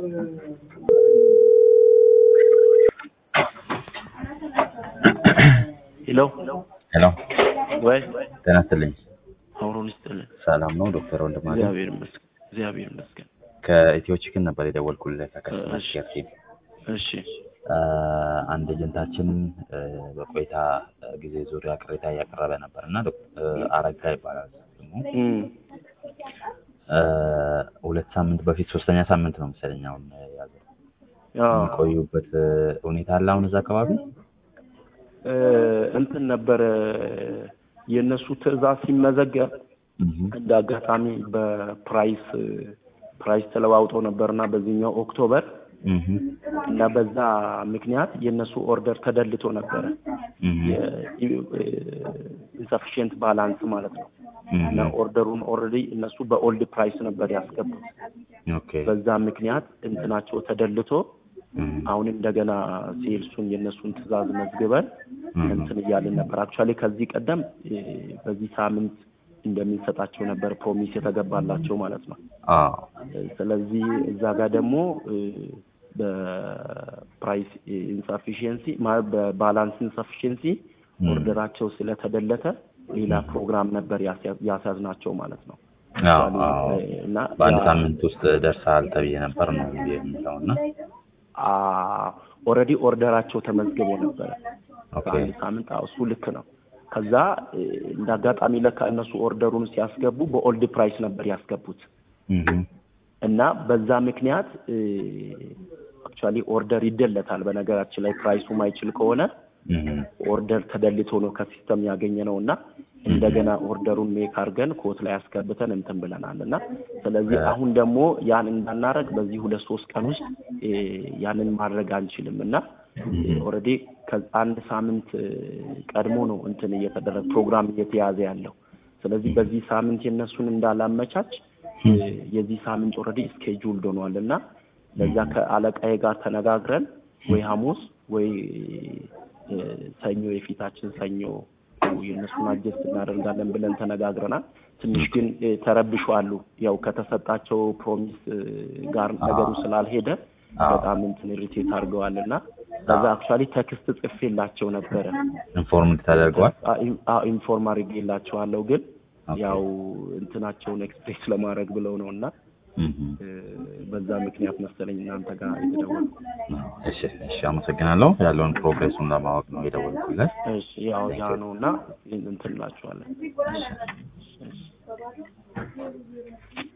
ሄሎ ሄሎ ወይ ጤና ይስጥልኝ። አውሮን ይስጥልን። ሰላም ነው ዶክተር ወንድማገኝ እግዚአብሔር ይመስገን። እግዚአብሔር ይመስገን። ከኢትዮ ቺክን ነበር የደወልኩልህ ከከስተመር እሺ። ኬር ቲም። እሺ አ፣ አንድ ኤጀንታችን አ፣ በቆይታ አ፣ ጊዜ ዙሪያ ቅሬታ እያቀረበ ነበር እና ዶክተር አረጋ ይባላል ስሙ። እም፣ አ፣ ሁለት ሳምንት በፊት ሶስተኛ ሳምንት ነው መሰለኝ አሁን ያዘው አዎ የሚቆዩበት አ፣ ሁኔታ አለ አሁን እዛ አካባቢ እ፣ እንትን ነበረ የእነሱ ትዕዛዝ ሲመዘገብ እህ፣ እንደ አጋጣሚ በፕራይስ ፕራይስ ተለዋውጠው ነበርና በዚህኛው ኦክቶበር እህ፣ እና በዛ ምክንያት የእነሱ ኦርደር ተደልቶ ነበረ እህ፣ ኢንሰፊሽንት ባላንስ ማለት ነው። እህ፣ እና ኦርደሩን ኦልሬዲ እነሱ በኦልድ ፕራይስ ነበር ያስገቡት። ኦኬ በዛ ምክንያት እንትናቸው ተደልቶ እህ፣ አሁን እንደገና ሴልሱን የእነሱን ትዕዛዝ መዝግበን እህ፣ እንትን እያልን ነበር። አክቹዋሊ ከዚህ ቀደም እ፣ በዚህ ሳምንት እንደምንሰጣቸው ነበር ፕሮሚስ የተገባላቸው ማለት ነው። አዎ እ፣ ስለዚህ እዛ ጋር ደግሞ እ፣ በፕራይስ ኢንሰፊሽንሲ በባላንስ ኢንሰፊሽንሲ እም፣ ኦርደራቸው ስለተደለተ ሌላ ፕሮግራም ነበር ያስያ- ያስያዝናቸው ማለት ነው። አዎ አክቹዋሊ አዎ እ፣ እና በአንድ ያ- ሳምንት ውስጥ ደርሰሃል ተብዬ ነበር ነው የሚለው እና ኦልሬዲ ኦርደራቸው ተመዝግቦ ነበረ ኦኬ በአንድ ሳምንት። አዎ እሱ ልክ ነው። ከዛ እ፣ እንደ አጋጣሚ ለካ እነሱ ኦርደሩን ሲያስገቡ በኦልድ ፕራይስ ነበር ያስገቡት እህ፣ እና በዛ ምክንያት አክቹዋሊ ኦርደር ይደለታል። በነገራችን ላይ ፕራይሱ ማይችል ከሆነ እህ፣ ኦርደር ተደልቶ ነው ከሲስተም ያገኘ ነው እና እንደገና ኦርደሩን ሜክ አድርገን ኮት ላይ ያስገብተን እንትን ብለናል እና ስለዚህ እ- አሁን ደግሞ ያን እንዳናረግ በዚህ ሁለት ሶስት ቀን ውስጥ እ፣ ያንን ማድረግ አንችልም እና ኦልሬዲ ከአንድ ሳምንት እ፣ ቀድሞ ነው እንትን እየተደረገ ፕሮግራም እየተያዘ ያለው። ስለዚህ በዚህ ሳምንት የነሱን እንዳላመቻች እ፣ የዚህ ሳምንት ኦልሬዲ ስኬጁልድ ሆኗል እና ለዛ ከአለቃዬ ጋር ተነጋግረን ወይ ሐሙስ ወይ እ፣ ሰኞ የፊታችን ሰኞ የእነሱን አጀስት እናደርጋለን ብለን ተነጋግረናል። ትንሽ ግን እ፣ ተረብሸዋሉ። ያው ከተሰጣቸው ፕሮሚስ እ፣ ጋር ነገሩ ስላልሄደ አዎ። በጣም እንትን ሪቴት አድርገዋል እና ከዛ አክቹዋሊ ቴክስት ጽፌላቸው ነበረ ኢንፎርምድ ተደርገዋል። ኢንፎርም አድርጌላቸዋለሁ ግን ኦኬ። ያው እንትናቸውን ኤክስፕሬስ ለማድረግ ብለው ነው እና እህ፣ እ፣ በዛ ምክንያት መሰለኝ እናንተ ጋር የተደወልኩት። እሺ እሺ፣ አመሰግናለሁ። ያለውን ፕሮግሬሱን ለማወቅ ነው የደወልኩለት። እሺ ያው ያ ነው እና እንትን እላችኋለን። እሺ